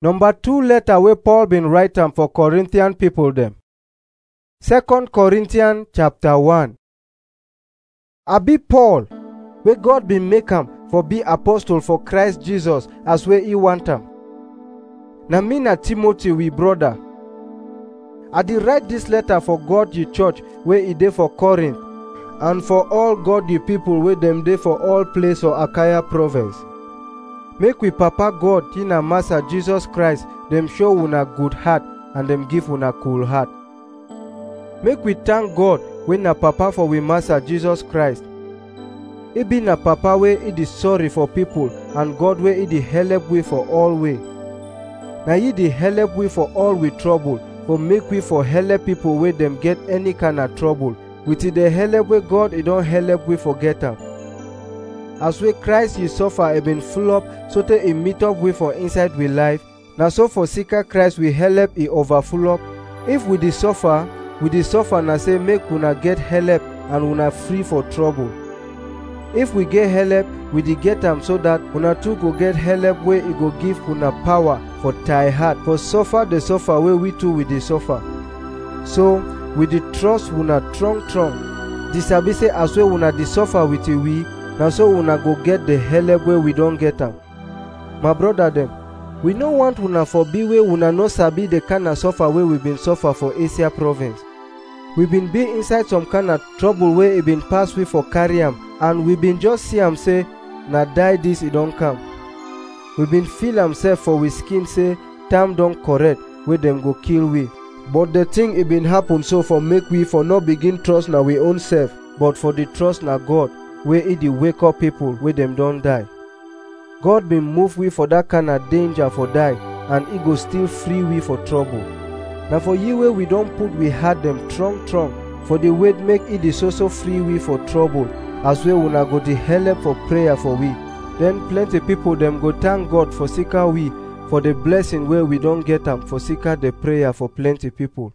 Number two letter wey Paul bin write am for Corinthian people dem. Second Corinthians chapter 1 Abi Paul, wey God bin make am for be apostle for Christ Jesus as wey he want am. Na me na Timothy we brother. I dey write dis letter for God the church wey e dey for Corinth and for all God the people wey dem dey for all place for Achaia province. Make we papa God in na Master Jesus Christ dem show una good heart and dem give una cool heart. Make we thank God wey na papa for we Master Jesus Christ. He be na papa wey he dey sorry for people and God wey he dey help we for all way. Na he dey help we for all we trouble for make we for help people wey dem get any kind of trouble with the help wey God he don help we for get am. As wey Christ he suffer e been full up sotey e meet up we for inside we life, na so for sika Christ we help e overfull up. If we dey suffer, we dey suffer na say make una get help and una free for trouble. If we get help, we dey get am so that una too go get help wey e go give una power for tie hard for suffer the suffer wey we too we dey suffer. So, we dey trust una strong strong. Di sabi say as wey una dey suffer with we, na so una go get the help wey we don get am. My brother dem, we no want una for be wey una no sabi the kind of suffer wey we been suffer for Asia province. We been be inside some kind of trouble wey e been pass we for carry am and we been just see am say na die dis e don come. We been feel am sef for we skin say time don correct wey dem go kill we. But the thing e been happen so for make we for no begin trust na we own self but for the trust na God wey e dey wake up people wey dem don die. God been move we for that kind of danger for die and e go still free we for trouble. Na for you wey we don put we heart dem strong strong for the way make e dey so so free we for trouble as wey una go dey help for prayer for we. Then plenty people dem go thank God for sika we for the blessing wey we don get am for sika the prayer for plenty people.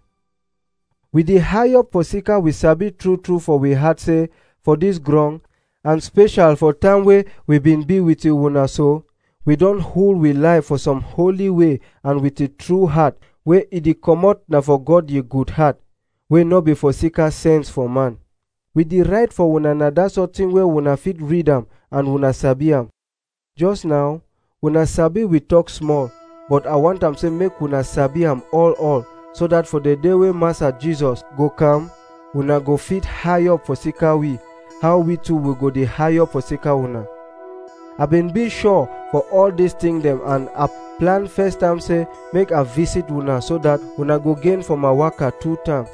We dey high up for sika we sabi true true for we heart say for this ground and special for time wey we been be with una so, we don hold we life for some holy way and with a true heart wey e dey comot na for God ye good heart wey no be for sika sense for man. We dey write for una na that sort thing wey una fit read am and una sabi am. Just now, una sabi we talk small but I want am say make una sabi am all all so that for the day wey Master Jesus go come, una go fit high up for sika we how we too we go dey high up for sika una. I been be sure for all these things dem and I plan first time say make I visit una so that una go gain for my waka two time.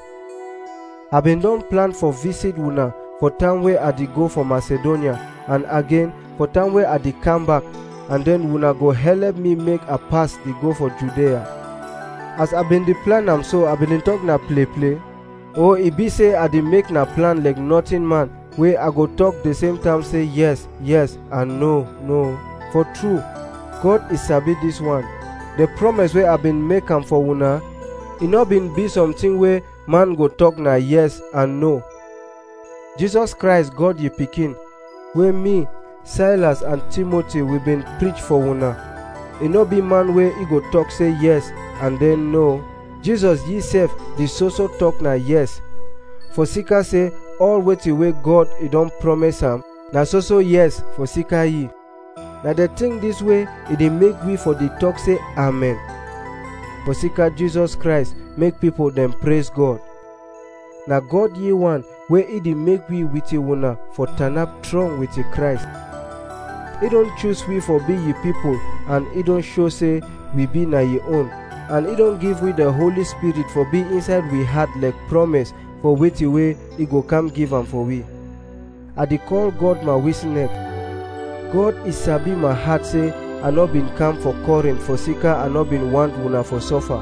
I been don plan for visit una for time wey I dey go for Macedonia and again for time wey I dey come back and then una go help me make I pass dey go for Judea. As I been dey plan am so I been dey talk na play play. Oh e be say I dey make na plan like nothing man wey I go talk the same time say yes, yes and no, no. For true, God is sabi this one. The promise wey I been make am for una, e no been be something wey man go talk na yes and no. Jesus Christ God ye pikin, wey me, Silas and Timothy we been preach for una. E no be man wey e go talk say yes and then no. Jesus ye sef dey so so talk na yes. For sika say all wetin wey God e don promise am na so so yes for sika ye. Na the thing this way e dey make we for dey talk say amen. For sika Jesus Christ make people dem praise God. Na God ye one wey e dey make we with una for turn up strong with Christ. He don choose we for be ye people and he don show say we be na ye own and he don give we the Holy Spirit for be inside we heart like promise for wetin wey he go come give am for we. I dey call God my witness. God is sabi my heart say I no been come for Corinth for sika I no been want una for suffer.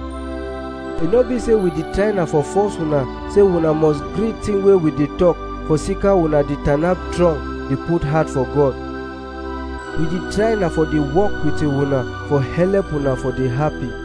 E no be say we dey try na for force una say una must gree thing wey we dey talk for sika una dey turn up strong dey put heart for God. We dey try na for dey work with una for help una for dey happy.